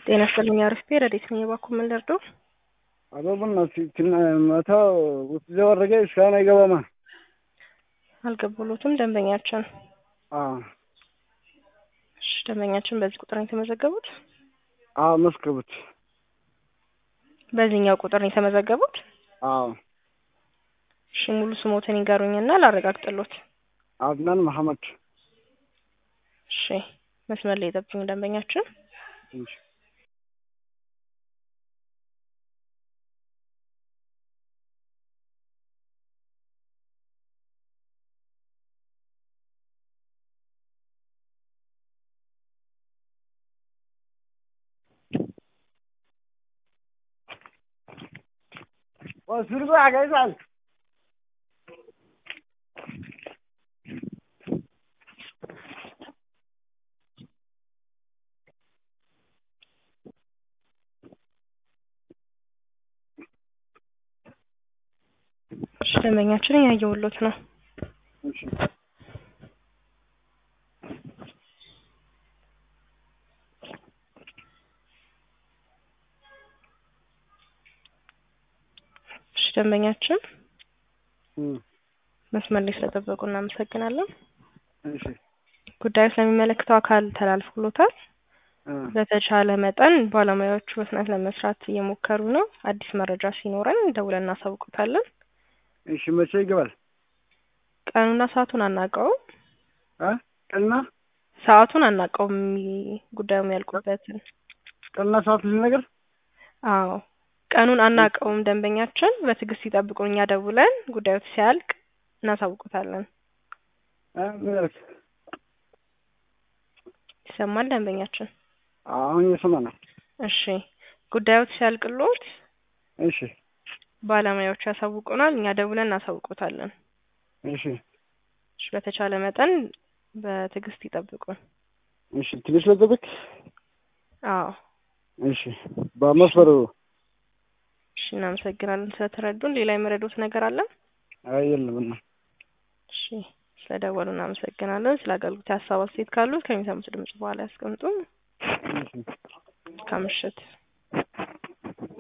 ጤና ይስጥልኝ አርፍቴ ረዴት ነኝ። እባክዎ ምን ልርዳው? አቶ በእናትህ መተው ውስጥ ወረገ እስካሁን አይገባማ። አልገቡሎትም ደንበኛችን። አዎ እሺ ደንበኛችን በዚህ ቁጥር ነው የተመዘገቡት? አዎ መስክሩት። በዚህኛው ቁጥር ነው የተመዘገቡት? አዎ እሺ ሙሉ ስሞትን ይንገሩኝና ላረጋግጥሎት። አድናን መሐመድ። እሺ መስመር ላይ የጠብቁኝ ደንበኛችን። እሺ ወስርጎ ያገዛል እሺ ደንበኛችን እያየሁሎት ነው። እሺ እሺ ደንበኛችን እም መስመር ላይ ስለጠበቁ እናመሰግናለን። እሺ ጉዳዩ ስለሚመለከተው አካል ተላልፎሎታል። እ በተቻለ መጠን ባለሙያዎቹ በፍጥነት ለመስራት እየሞከሩ ነው። አዲስ መረጃ ሲኖረን ደውለን እናሳውቁታለን። እሺ መቼ ይገባል? ቀኑና ሰዓቱን አናውቀውም። እ ቀንና ሰዓቱን አናውቀውም። የሚ- ጉዳዩ የሚያልቁበትን ቀንና ሰዓት ልነገር አዎ ቀኑን አናውቀውም። ደንበኛችን በትዕግስት ይጠብቁን። እኛ ደውለን ጉዳዩ ሲያልቅ እናሳውቁታለን። እ ምን አልክ? ይሰማል ደንበኛችን? አሁን እየሰማ ነው። እሺ ጉዳዩ ሲያልቅሎት እሺ ባለሙያዎቹ ያሳውቁናል። እኛ ደውለን እናሳውቁታለን። እሺ እሺ በተቻለ መጠን በትዕግስት ይጠብቁን። እሺ ትንሽ ልጠብቅ። አዎ እሺ በመስመሩ እሺ እናመሰግናለን ስለተረዱን። ሌላ የመረዱት ነገር አለ? አይ የለም እና እሺ ስለደወሉ እናመሰግናለን። ስለ አገልግሎት ሀሳብ አስተያየት ካሉት ከሚሰሙት ድምጽ በኋላ ያስቀምጡ። እሺ መልካም ምሽት።